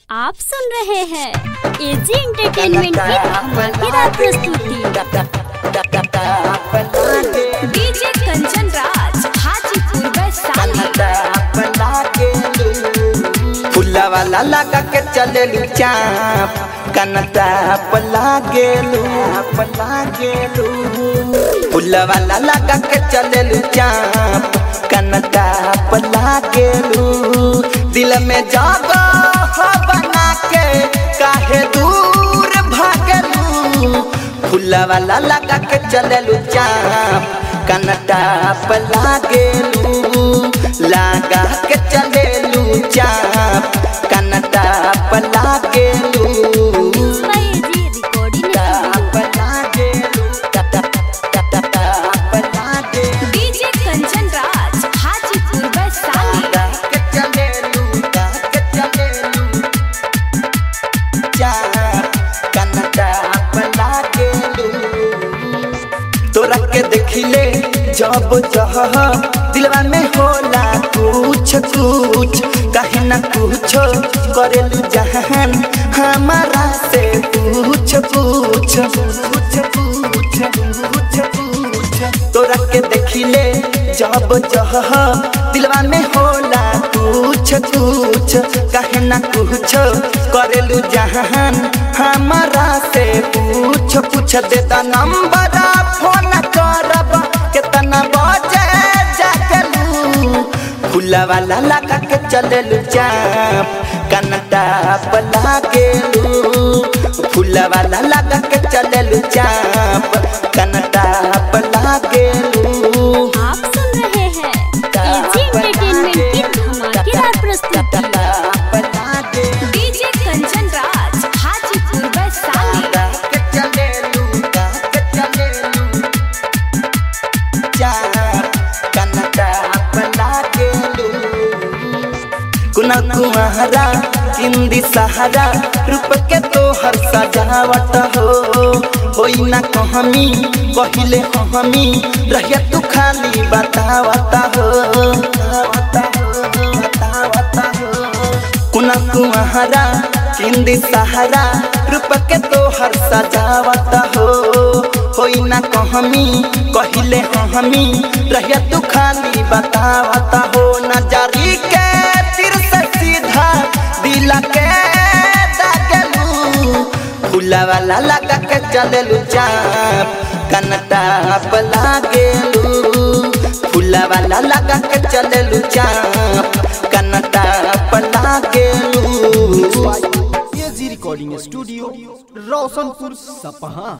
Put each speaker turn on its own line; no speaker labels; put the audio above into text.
आप सुन रहे हैं एजी एंटरटेनमेंट की धमाकेदार प्रस्तुति
डीजे कंचन राज हाजीपुर वैशाली
फुला वाला लगा के चलेलू चाप कनता पला गेलू पला गेलू फुला वाला लगा के चलेलू चाप कनता पला गेलू दिल में जागो हो बना के काहे दूर भागलू फुला वाला लगा के चलेलू चाप कनता पला गेलू लगा के चलेलू चाप कनता पला गेलू
एजी रिकॉर्डिंग
पला गेलू पला गेलू
डीजे कंचन राज हाजीपुर वैशाली
के चलेलू के चलेलू चाप कनता पला गेलू तोरा के देखिले जब जह दिलवा में होला कुछ कुछ कहीं ना कुछ करेलू जहान हमारा से पूछ पूछ पूछ पूछ पूछ पूछ तोरा के देखिले जब जह दिलवा में होला कुछ कुछ कहीं ना कुछ करेलू जहान हमारा से पूछ पूछ देता नंबर फोन करब कितना बजे जागलू फूला वाला लगा के चललू चाप कनता पला गेलू फूला वाला लगा के चललू चाप कनता पला गेलू
आप सुन रहे हैं एजी एंटरटेनमेंट की धमाकेदार प्रस्तुति
पला गेलू
डीजे कंचन राज हाजीपुर वैशाली
के चलेलू के चलेलू चाप कनता पला गेलू कुना कुमारा हिंदी सहारा रूप के तोहर सजावट हो होई ना कहमी पहिले हमी रहिया तू खाली बतावता हो बतावता हो बतावता हो कुना कुमारा हिंदी सहारा रूप के तोहर सजावत हो होई ना कहमी कहिले हमी रहिया तू खाली बतावत हो नजरी के तीर से सीधा दिल के दागलू फूला वाला लगा के चललू चाप कनता पला गेलू फूला वाला लगा के चललू चाप कनता पला गेलू
एजी रिकॉर्डिंग स्टूडियो रोशनपुर सपहा